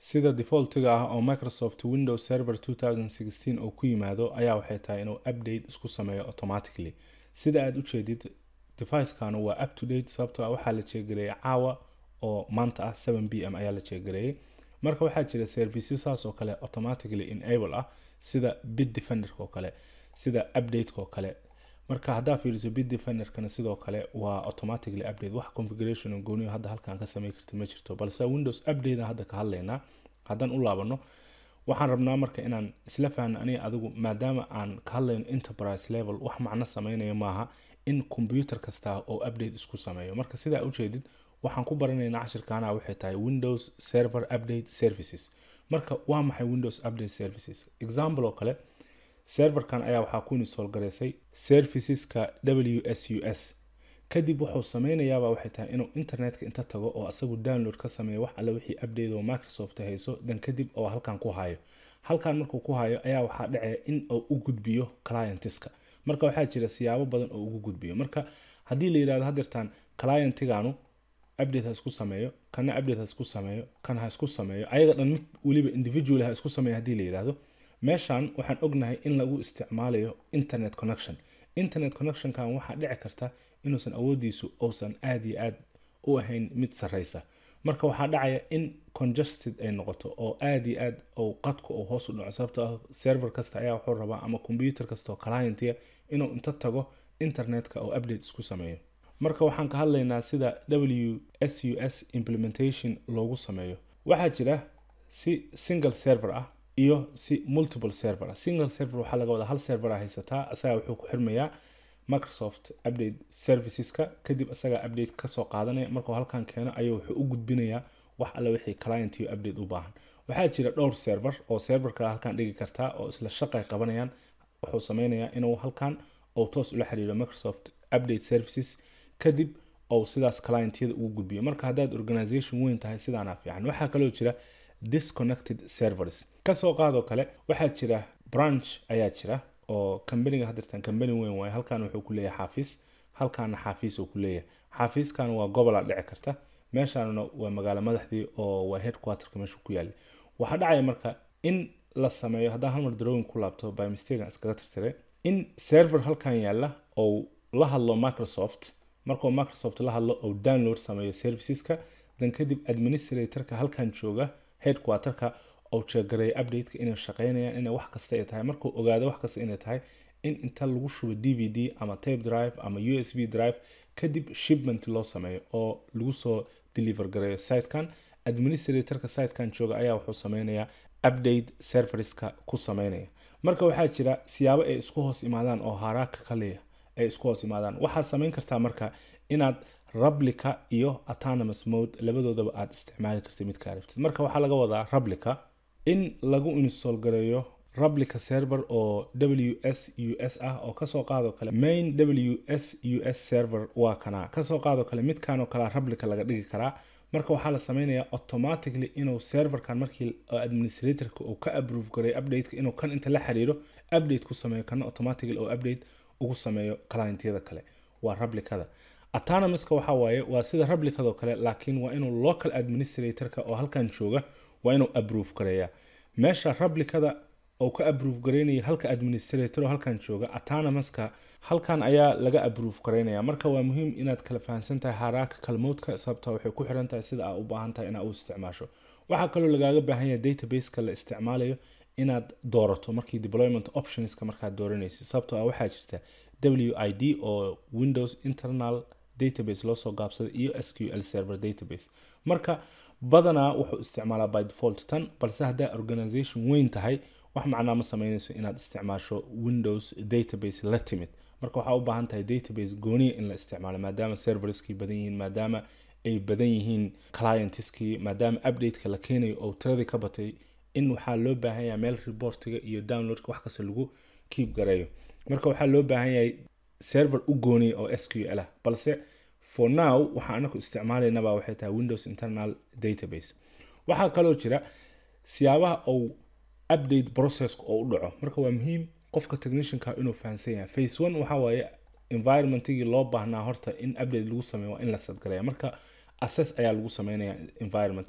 sida defaultiga ah oo microsoft windows server 2016 oo ku yimaado ayaa waxay tahay inuu update isku sameeyo automatically sida aad ujeedid devicekan waa up to date sababtoo ah waxaa la jeegareeyay caawa oo maanta ah 7 b m ayaa la jeegareeyay marka waxaa jira services saas oo kale automatically enable ah sida bit defenderka oo kale sida updateka oo kale marka haddaa fiiriso bit defenderkana sidoo kale waa automatically update wax configuration oo gooniyo hadda halkan ka samey karta ma jirto balse windows update hadda ka hadlaynaa haddaan u laabano waxaan rabnaa marka inaan isla fahno aniga adigu maadaama aan ka hadlayno enterprise level wax macno sameynaya maaha in computer kasta oo update isku sameeyo marka sidaa ujeedid waxaan ku baranaynaa cashirkaana waxay tahay windows server update services marka waa maxay windows update services example oo kale serverkan ayaa waxaa ku install gareysay serviceska w s u s kadib wuxuu sameynayaaba waxay tahay inuu internetka inta tago oo asagu download ka sameeyo wax alle wixii update oo microsoft hayso dan kadib oo halkan ku hayo halkan markuu ku hayo ayaa waxaa dhacaya in uu u gudbiyo clientiska marka waxaa jira siyaabo badan oo ugu gudbiyo marka haddii la yirahdo hadeertaan clientiganu update ha isku sameeyo kana update ha isku sameeyo kan ha isku sameeyo ayaga dhan mid weliba individual ha isku sameeyo haddii la yirahdo meeshan waxaan ognahay in lagu isticmaalayo internet connection internet connectionkan waxaa dhici karta inuusan awoodiisu uusan aad iyo aad u ahayn mid sareysa marka waxaa dhacaya in congested ay noqoto oo aad iyo aad ou qadku uu hoos u dhaco sababtoo ah server kasta ayaa wuxuu rabaa ama computer kasta oo clientia inuu inta tago internetka oo update isku sameeyo marka waxaan ka hadlaynaa sida w s u s implementation loogu sameeyo waxaa jira si single server ah iyo si multiple server ah single server waxaa laga wadaa hal server a haysataa asagaa wuxuu ku xirmayaa microsoft update serviceska kadib asagaa update kasoo qaadanaya markuu halkan keeno ayuu wuxuu u gudbinayaa wax alle wixii client iyo update u baahan waxaa jira dhowr server oo server kale halkan dhigi kartaa oo isla shaqay qabanayaan wuxuu sameynayaa inuu halkan uu toos ula xiriiro microsoft update services kadib ou sidaas clientyada ugu gudbiyo marka haddaad organization weyn tahay sidaana fiican waxaa kaloo jira disconnected servers kasoo qaadoo kale waxaa jira branch ayaa jira oo kambaniga hadirtan kambani weyn waaye halkan wuxuu ku leeyahay xaafiis halkaana xaafiis uu ku leeyahay xaafiiskan waa gobola dhici karta meeshaanna waa magaalo madaxdii oo waa headquarterka meesha ku yaala waxaa dhacaya marka in la sameeyo haddaan halmar drawing ku laabto by mistake iskaga tirtiray in server halkan yaala ou la hadlo microsoft markuu microsoft la hadlo ou download sameeyo serviceska dan kadib administratorka halkan jooga headquarterka ou jeegareeya updateka inay shaqeynayaan inay wax kasta ay tahay markuu ogaado wax kasta inay tahay in inta lagu shubo d v d ama tape drive ama u s b drive kadib shipment loo sameeyo oo lagu soo deliver gareeyo sitekan administratorka sitekan jooga ayaa wuxuu sameynayaa update serverska ku sameynaya marka waxaa jira siyaabo ay isku hoos imaadaan oo haraaka kaliya ay isku hoos imaadaan waxaad sameyn kartaa marka inaad rablica iyo autonomous mode labadoodaba aad isticmaali kartid midka aragtid marka waxaa laga wadaa rablica in lagu install gareeyo rablica server oo w s u s ah oo kasoo qaadoo kale main w s u s server waa kana kasoo qaadoo kale midkanoo kale rablica laga dhigi karaa marka waxaa la sameynayaa automatically inuu serverkan markii administratorka uu ka approve gareeyo updateka inuu kan inta la xiriiro update ku sameeyo kana automatically oo update ugu sameeyo clientyada kale waa rablicada autonomouska waxa waaye waa sida rablicadoo kale laakiin waa inuu local administratorka oo halkan jooga waa inuu approve gareeya meesha rablicada oo ka approve gareynaya halka administrator oo halkan jooga autonomouska halkan ayaa laga approve gareynaya marka waa muhiim inaad kala fahansan tahay haraaka kalmoodka sababta waxay ku xiran tahay sida aa u baahan tahay inaad u isticmaasho waxaa kaloo lagaaga baahan yahay databaseka la isticmaalayo inaad doorato markii deployment optionska markaad dooranaysid sababtoo ah waxaa jirta w i d oo windows internal database loosoo gaabsaday iyo s q l server database marka badanaa wuxuu isticmaalaa by default tan balse haddaa organization weyn tahay wax macnaa ma sameynayso inaad isticmaasho windows database la timid marka waxaa u baahan tahay database gooniya in la isticmaalo maadaama serverskii badan yihiin maadaama ay badan yihiin clientskii maadaama updateka la keenayo oo tiradii ka batay in waxaa loo baahan yahay meel reportiga iyo downloadka wax kasta lagu keep gareeyo marka waxaa loo baahan yahay server u gooniya oo s q l ah balse for now waxaa anaku isticmaalaynaba waxay tahay windows internal database waxaa kaloo jira siyaabaha ou update processka oo u dhaco marka waa muhiim qofka technicianka inuu fahansan yahay face one waxa waaye environmentigii loo baahnaa horta in update lagu sameeyo waa in la sadgareeya marka assess ayaa lagu sameynaya environmentiga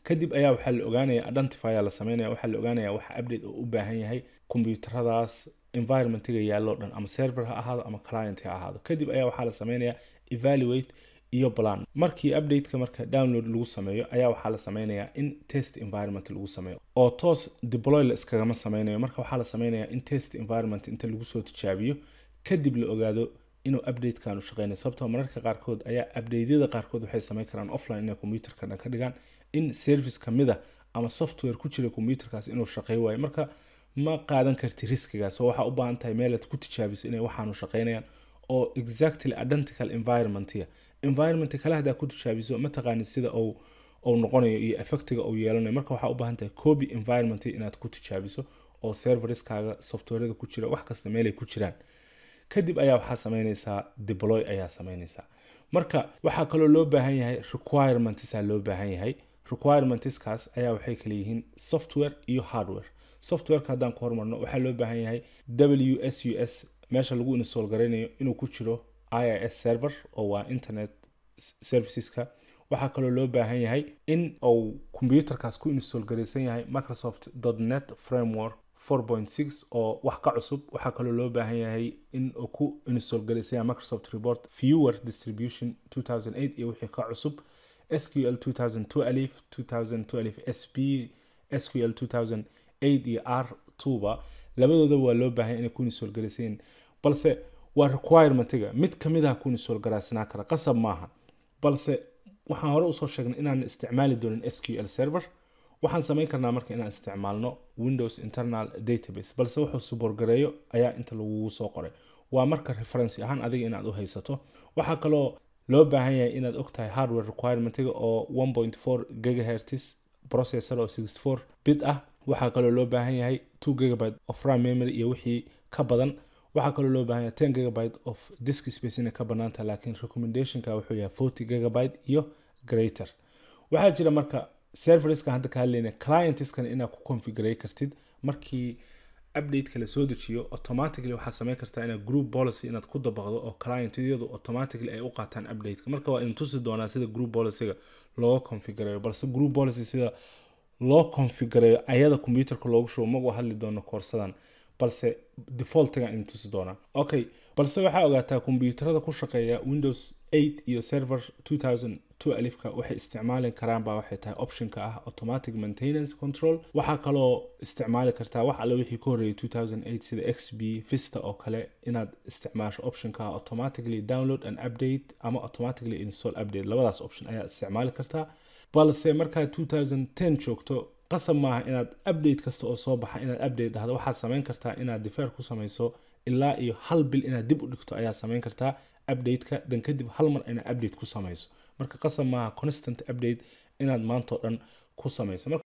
kadib ayaa waxaa la ogaanaya identifya la sameynaya waxaa la ogaanaya waxa update oo u baahan yahay kombiyuutaradaas environmentiga yaallo dhan ama server ha ahaado ama client ha ahaado kadib ayaa waxaa la sameynaya evaluate iyo plan markii updateka marka download lagu sameeyo ayaa waxaa la sameynayaa in test environment lagu sameeyo oo toos deploy la iskagama sameynayo marka waxaa la sameynayaa in test environment inta lagu soo tijaabiyo kadib la ogaado inuu updatekan u shaqeynayo sababtoo mararka qaarkood ayaa updateyada qaarkood waxay sameyn karaan offline inay computerka dhan ka dhigaan in service kamida ama software ku jira computerkaas inuu shaqey waayo marka ma qaadan karti riskigaas oo waxaa u baahan tahay meelaad ku tijaabiso inay waxaanu shaqeynayaan oo exactly identical environmentia environment kale hadaa ku tijaabiso mataqaanid sida uu uu noqonayo iyo effectiga uu yeelanayo marka waxaa u baahan tahay copy environment inaad ku tijaabiso oo serveriskaaga softwareda ku jira wax kasta meelay ku jiraan kadib ayaa waxaa sameynaysaa deploy ayaa sameynaysaa marka waxaa kaloo loo baahan yahay requirements loo baahan yahay requirementskaas ayaa waxay kala yihiin software iyo hardware softwareka haddaan ku hormarno waxaa loo baahan yahay w s u s meesha lagu install garaynayo inuu ku jiro i s server oo waa internet serviceska waxaa kaloo loo baahan yahay in uu combyuterkaas ku install garaysan yahay microsoft net framework 4.6 oo wax ka cusub waxaa kaloo loo baahan yahay in uu ku install garaysan yahay microsoft report viewer distribution 2008 iyo wixii ka cusub sql 2002 alif 2002 alif sp sql 2008 iyo r 2ba labadoodaba waa loo baahan inay ku install garaysan yihiin balse waa requirementiga mid kamid ah ku install garaysnaa kara qasab maaha balse waxaan hore usoo sheegnay inaan isticmaali doonin sql server waxaan samayn karnaa marka inaan isticmaalno windows internal database balse wuxuu suborgareeyo ayaa inta lagugu soo qoray waa marka referency ahaan adiga inaad u haysato waxaa kaloo loo baahan yahay inaad ogtahay hardware requirementiga oo 1.4 gigahertz processor oo 64 bit ah waxaa kaloo loo baahan yahay 2 gigabyte of ram memory iyo wixii ka badan waxaa kaloo loo baahan yahay 10 gigabyte of disk space inay ka banaanta laakiin recommendationka wuxuu yahay 40 gigabyte iyo greater waxaa jira marka serverska hadda ka hadlayna clientskan inaad ku configurey kartid markii updateka la soo dejiyo automatically waxaa sameyn kartaa inaad group policy inaad ku dabaqdo oo clientyadu automatically ay u qaataan updateka marka waa idin tusi doonaa sida group policyga looga configureeyo balse group policy sida loo configureeyo ayada computerka loogu shubo magu hadli doono koorsadan balse defaultiga idin tusi doonaa okay balse waxaa ogaataa kombiyuutarada ku shaqeeya windows 8 iyo server 2002 alifka waxay isticmaali karaan baa waxay tahay optionka ah automatic maintenance control waxaa kaloo isticmaali kartaa wax alle wixii ka horreeyay 2008 sida xp vista oo kale inaad isticmaasho optionka ah automatically download and update ama automatically install update labadaas option ayaa isticmaali kartaa balse markaad 2010 joogto qasab maaha inaad update kasta oo soo baxa inaad update dhahdo waxaad samayn kartaa inaad defer ku samayso ilaa iyo hal bil inaad dib u dhigto ayaa samayn kartaa updateka dan kadib hal mar inaad update ku samayso marka qasab maaha constant update inaad maantao dhan ku samayso marka